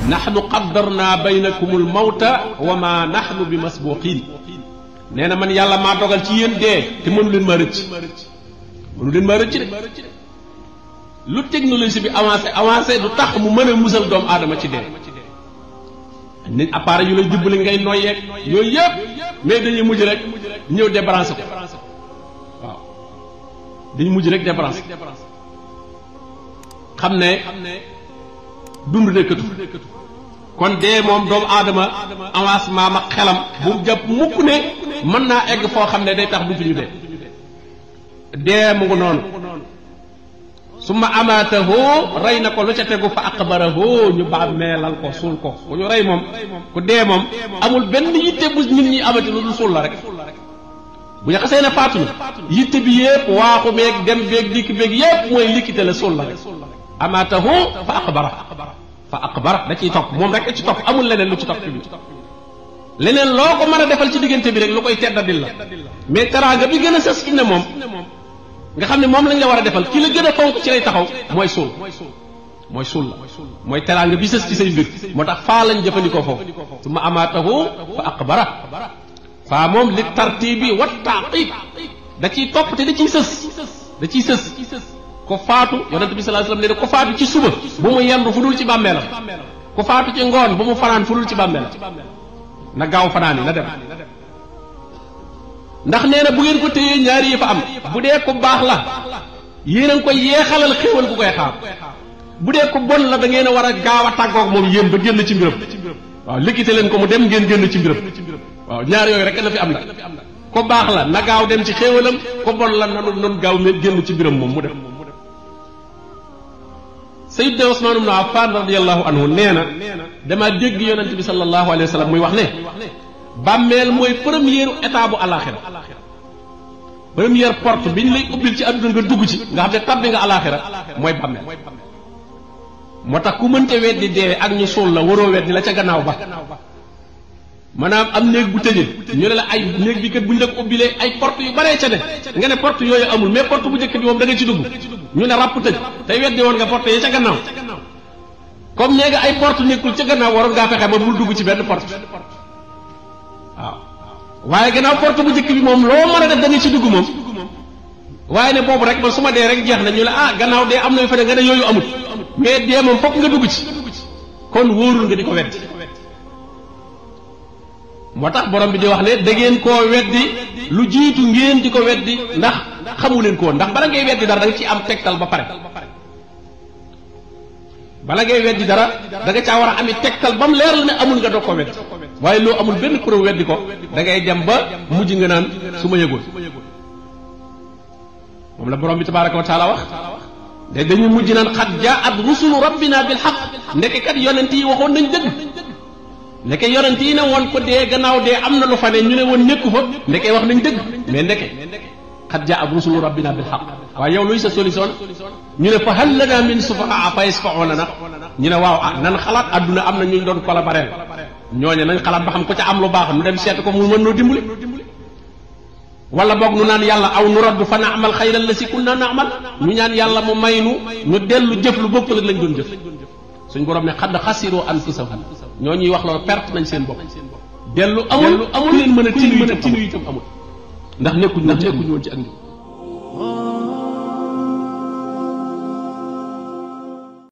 nahnu qaddarna baynakumul mawta wa ma nahnu bi masbuqin nee na man yàlla maa dogal ci yéen dee te mënu leen ma rëcc mënu leen ma rëcc de lu technologie bi avancé avancé du tax mu mën a musal doomu aadama ci dee nit appareil yu lay dimbali ngay noyyeeg yooyu yëpp mais dañuy mujj rek ñëw débranché ko waaw dañuy mujj rek débranché xam ne dund nekkatu kon dee moom doomu aadama avancement ma xelam bu jàpp mukk ne mën naa egg foo xam ne day tax du fi ñu dee dee mu ngi noonu su ma amaatahu rey na ko lu ca tegu fa aqbarahu ñu baa meelal ko suul ko ku ñu rey moom ku dee moom amul benn yitte bu nit ñi amati lu dul suul la rek bu ñu xasee ne faatu na yitte bi yépp waaxu beeg dem beeg dikk beeg yépp mooy likkite la suul la rek amaatahu fa aqbara fa aqbara da ciy topp moom rek ci topp amul leneen lu ci topp bi leneen loo ko mën a defal ci diggante bi rek lu koy teddadil la mais teraanga bi gën a sës fi ne moom nga xam ne moom lañ la war a defal ki la gën a fonk ci lay taxaw mooy suul mooy suul la mooy teraanga bi sës ci say mbir moo tax faa lañ jëfandikoo foofu su ma amaatahu fa aqbara faa moom li tartibi wa taqib da ciy topp te da ciy sës da ciy sës ko faatu yonent bi sallallahu alayhi wasallam ne ko faatu ci suba bu mu yendu fu dul ci bàmmeelam ko faatu ci ngoon bu mu fanaan fu dul ci bàmmeelam na gaaw fanaan yi na dem ndax nee na bu ngeen ko téyee ñaari yi fa am bu dee ko baax la yéen a ngi koy yeexalal xéewal ku koy xaar bu dee ko bon la da ngeen a war a gaaw a tàggoog moom yéen ba génn ci mbiram waaw liggéey leen ko mu dem ngeen génn ci mbiram waaw ñaar yooyu rek na fi am nag ko baax la na gaaw dem ci xéewalam ko bon la nanu noonu gaaw me génn ci mbiram moom mu dem Sayyidna Usmaan ibn Affaan radiyallahu anhu nee na dama dégg yonent bi sallallahu alayhi wa sallam muy wax ne bàmmeel mooy première état bu alaxira première porte bi ñu lay ubbil ci àdduna nga dugg ci nga xam ne tabbi nga alaxira mooy bàmmeel moo tax ku mënte weddi dee ak ñu suul la waroo weddi la ca gannaaw ba maanaam am néeg bu tëjee ñu ne la ay néeg bi kat bu ñu la ko ubbilee ay porte yu baree ca ne nga ne porte yooyu amul mais porte bu njëkk bi moom da nga ci dugg ñu ne ràpp tëj tey weddi woon nga porte yi ca gannaaw comme nee nga ay porte nekkul ca gannaaw waroon ngaa fexe ba bul dugg ci benn porte waaw waaye gannaaw porte bu njëkk bi moom loo mën a def da nga ci dugg moom waaye ne boobu rek man su ma dee rek jeex na ñu ne ah gannaaw dee am na yu fa ne nga ne yooyu amul mais dee moom fokk nga dugg ci kon wóorul nga di ko weddi moo tax borom bi di wax ne da ngeen koo weddi lu jiitu ngeen di ko weddi ndax xamu leen ko woon ndax bala ngay weddi dara da nga ci am tegtal ba pare bala ngay weddi dara da nga caa war a ami tegtal ba mu leer la ne amul nga doog ko weddi waaye loo amul benn preuve weddi ko da ngay dem ba mujj nga naan su ma yëgoon moom la borom bi tabaraka wa taala wax de dañuy mujj naan xat jaat rusulu rabbina bil xaq ndeke kat yonent yi waxoon nañ dëgg ndeke yonent yi ne woon ko dee gannaaw dee am na lu fa ne ñu ne woon nekku fa ndeke wax nañ dëgg mais ndeke xat jaat rusulu rabbina bil xaq waaye yow luy sa solution ñu ne fa hal lana min sufahaa fa yasfa'u lana ñu ne waaw ah nan xalaat adduna am na ñu doon collaborer ñooñe nañ xalaat ba xam ko ca am lu baax nu dem seet ko mu mën noo dimbali wala boog nu naan yàlla aw nu raddu fa naamal xayran la si kunna naamal ñu ñaan yàlla mu may nu ñu dellu jëf lu bokkul ak lañ doon jëf suñ borom ne xadd xasiroo anfusahum ñoo ñuy wax loolu perte nañ seen bopp dellu amul amul leen mën a tinu itam amul ndax nekkuñ ndax nekkuñ woon ci ak